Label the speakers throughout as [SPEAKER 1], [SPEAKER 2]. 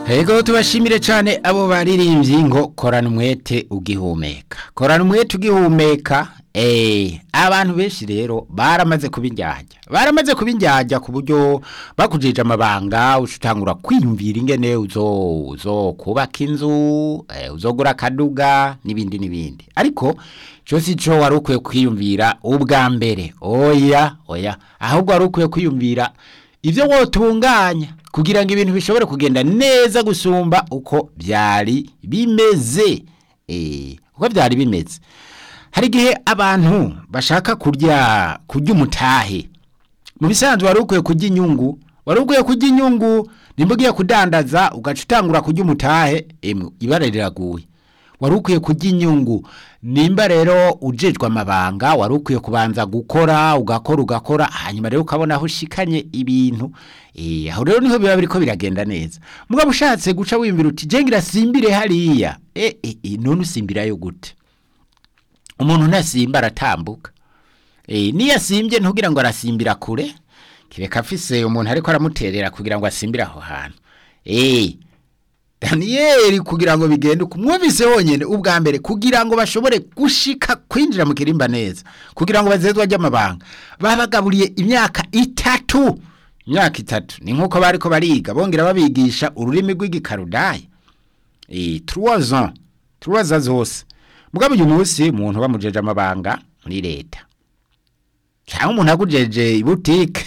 [SPEAKER 1] Ego tubashimire cyane abo baririmbyi ngo korana umwete ugihumeka korana umwete ugihumeka eh abantu benshi rero baramaze kubinjyajya baramaze kubinjyajya ku buryo bakujije amabanga ushutangura kwiyumvira ingene uzo uzo kubaka inzu eh, uzogura kaduga nibindi nibindi ariko cyo si cyo wari ukwiye kwiyumvira ubwa mbere oya oya ahubwo wari ukwiye kwiyumvira ibyo wotunganya kugira ngo ibintu bishobore kugenda neza gusumba uko byari bimeze eh uko byari bimeze hari igihe abantu bashaka kurya kurya umutahe mu bisanzwe wari ukwiye kurya inyungu wari ukwiye kurya inyungu nimba ugiye kudandaza ugaca utangura kurya umutahe emwe ibara riraguye wari ukwiye kurya inyungu nimba rero ujejwe amabanga wari ukwiye kubanza gukora ugakora ugakora hanyuma rero ukabona aho ushikanye ibintu eh aho rero niho biba biriko biragenda neza mugabo ushatse guca wiyumvira uti je ngirasimbire hariya eh eh eh, none usimbirayo gute umuntu ntasimba aratambuka eh niyo asimbye ntugira ngo arasimbira kure kireka afise umuntu ariko aramuterera kugira ngo asimbire aho hantu eh Daniel kugira ngo bigende kumwumvise honyene ubwa mbere kugira ngo bashobore gushika kwinjira mu kirimba neza kugira ngo bazezwe ajya amabanga babagaburiye imyaka itatu imyaka itatu ni nkuko bariko bariga bongera babigisha ururimi rw'igikarudaya eh 3 ans 3 ans zose mugabo uyu munsi umuntu bamujeje amabanga muri leta cyangwa umuntu agujeje ibutike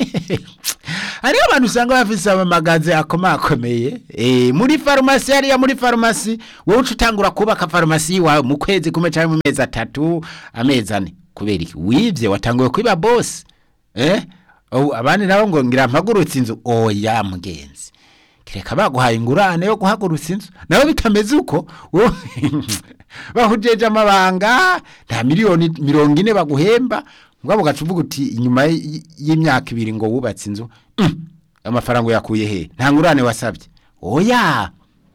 [SPEAKER 1] hariho abantu usanga bafise amamagaze akomakomeye eh muri farumasi hariya muri farumasi wowe uca utangura kubaka farumasi wawe mu kwezi kumwe cyangwa mu mezi atatu amezi ane kubera iki wivye watanguye kwiba boss eh oh, abandi nabo ngo ngira mpagurutse inzu oya mugenzi kireka baguhaye ingurane yo guhagurutsa inzu nawe bitameze uko wo- bahujeje amabanga nta miliyoni mirongo ine baguhemba mugabo ugaca uvuga uti inyuma y- y'imyaka ibiri ngo wubatse inzu mm, amafaranga uyakuye he nta ngurane wasabye oya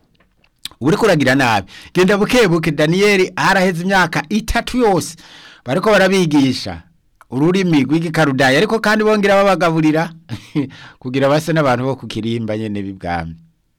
[SPEAKER 1] ubu uriko uragira nabi genda buke buke daniyeli haraheze imyaka itatu yose bariko barabigisha ururimi rw'igikarudaya ariko kandi bongera babagaburira kugira base n'abantu bo ku kirimba nyene b'ibwami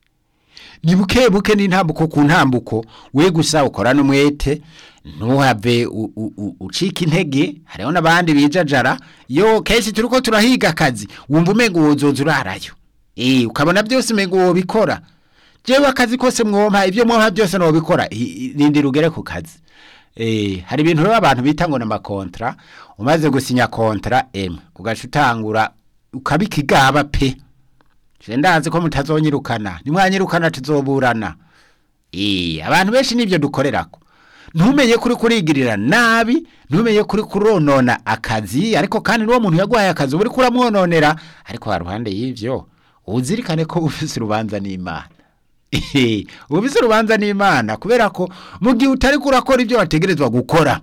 [SPEAKER 1] ni buke buke n'intambuko ku ntambuko we gusa ukorana umwete ntuhave u- u- u- ucika intege hariho n'abandi bijajara yo kenshi turiko turahiga akazi wumva umenga wozoza urarayo eh ukabona byose umenga wobikora jewe akazi kose mwompa ibyo mwompa byose nobikora I- i- rindira ugere ku kazi eh hari ibintu rero abantu bita ngo n'amakontra umaze gusinya kontra emwe ugaca utangura ukabikigaba pe Je ndazi ko mutazonyirukana nimwanyirukana tuzoburana eh abantu benshi nivyo dukorerako ntumenye kuri kurigirira nabi ntumenye kuri kuronona akazi ariko kandi n'uwo muntu yaguhaye akazi uri kuramwononera ariko haruhande y'ivyo uzirikane ko ufise urubanza n'Imana Ehe, ufise urubanza n'Imana kubera ko mu gihe utari kurakora ibyo wategerezwa gukora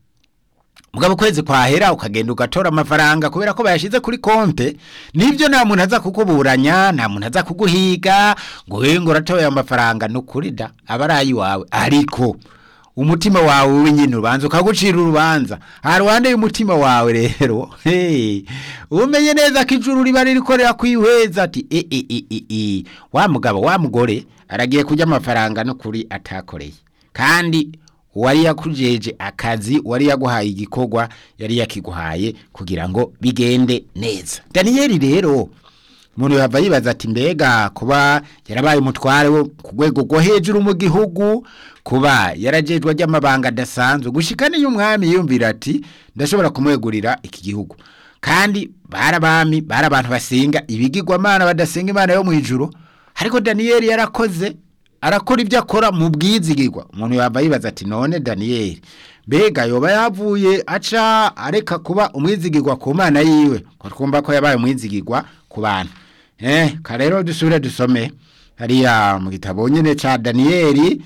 [SPEAKER 1] mugabo kwezi kwahera ukagenda ugatora amafaranga kubera ko bayashize kuri konte nivyo nta muntu aza kukuburanya nta muntu aza kuguhiga ngo wewe ngo uratoye amafaranga nukuri da abarayi wawe ariko umutima wawe wewe nyine urubanza ukagucira urubanza haruhande y'umutima wawe rero hey, umenye neza ko ijuru riba ririkorera kwihweza ati e, e, e, e, e. wa mugabo wa mugore aragiye kurya amafaranga nukuri atakoreye kandi uwari yakujeje akazi uwari yaguhaye igikorwa yari yakiguhaye kugira ngo bigende neza daniyeli rero umuntu yava yibaza ati mbega kuba yarabaye umutware wo ku rwego rwo hejuru mu gihugu kuba yarajejwe ry'amabanga adasanzwe gushika niyo umwami yumvira ati ndashobora kumwegurira iki gihugu kandi barabami bari abantu basenga ibigirwamana badasenga imana yo mu ijuru ariko daniyeli yarakoze arakora ibyo akora mu bwizigirwa umuntu yaba yibaza ati none daniyeli mbega yoba yavuye aca areka kuba umwizigirwa ku mana yiwe ko twumva ko yabaye umwizigirwa ku bantu eh karero dusubire dusome hariya mu gitabo nyine ca daniyeli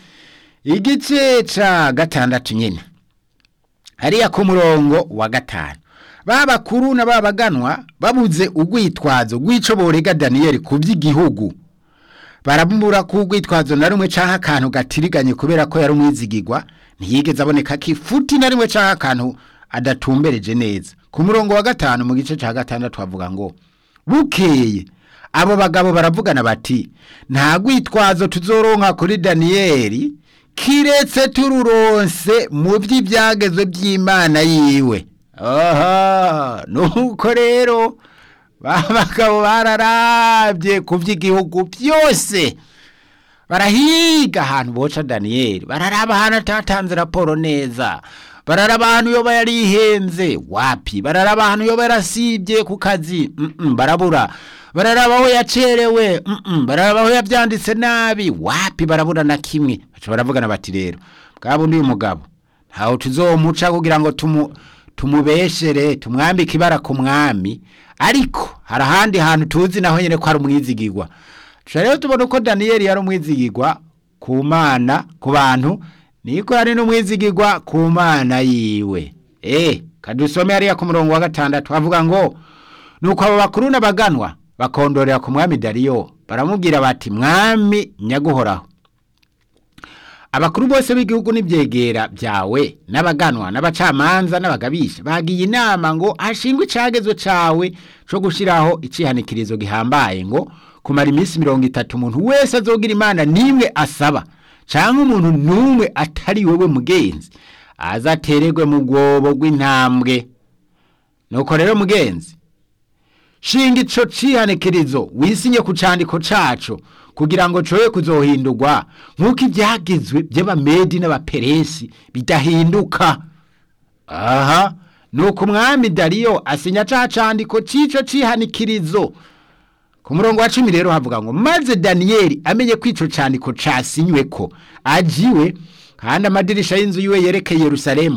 [SPEAKER 1] igice ca gatandatu nyine hariya ku murongo wa gatanu babakuru na babaganwa babuze urwitwazo rw'ico borega daniyeli ku by'igihugu baramubura ku rwitwazo na rumwe canke akantu gatiriganye kubera ko yari umwizigirwa ntiyigeze aboneka ko ifuti na rimwe canke akantu adatumbereje neza ku murongo wa gatanu mu gice ca gatandatu havuga ngo bukeye abo bagabo baravugana bati nta rwitwazo tuzoronka kuri daniyeli kiretse tururonse mu by'ibyagezwe by'imana yiwe aha nuko rero ba bagabo bararabye ku by'igihugu byose barahiga ahantu boca daniyeli bararaba ahantu atatanze raporo neza bararaba ahantu yoba yarihenze wapi bararaba ahantu yoba yarasibye ku kazi mm -mm, barabura bararaba aho yacerewe mm -mm, bararaba aho yabyanditse nabi wapi barabura na kimwe baca baravugana bati rero bwa bundi uyu mugabo ntawe tuzomuca kugira ngo tumu tumubeshere tumwambike ibara ku mwami ariko hari ahandi hantu tuzi naho nyine ko ari umwizigirwa tuca rero tubona uko daniyeli yari umwizigirwa ku mana ku bantu niko yari n'umwizigirwa ku mana yiwe eh kadusome hariya ku murongo wa gatandatu havuga ngo nuko abo bakuru n'abaganwa bakondorera ku mwami dariyo baramubwira bati mwami nyaguhoraho abakuru bose b'igihugu n'ibyegera byawe n'abaganwa n'abacamanza n'abagabisha bagiye inama ngo hashingwe icagezo cawe co gushiraho icihanikirizo gihambaye ngo kumara iminsi mirongo itatu umuntu wese azogira imana nimwe asaba canke umuntu numwe atari wewe mugenzi azatererwe mu bwobo rw'intambwe nuko rero mugenzi shinga ico cihanikirizo wisinye ku candiko caco kugira ngo coye kuzohindurwa nk'uko ibyagizwe by'abamedi n'abaperesi bidahinduka aha nuko umwami dariyo asinya ca candiko c'ico cihanikirizo ku murongo wa cumi rero havuga ngo maze daniyeli amenye ko ico candiko casinyweko ajiwe kandi amadirisha y'inzu yiwe yerekeye yerusalemu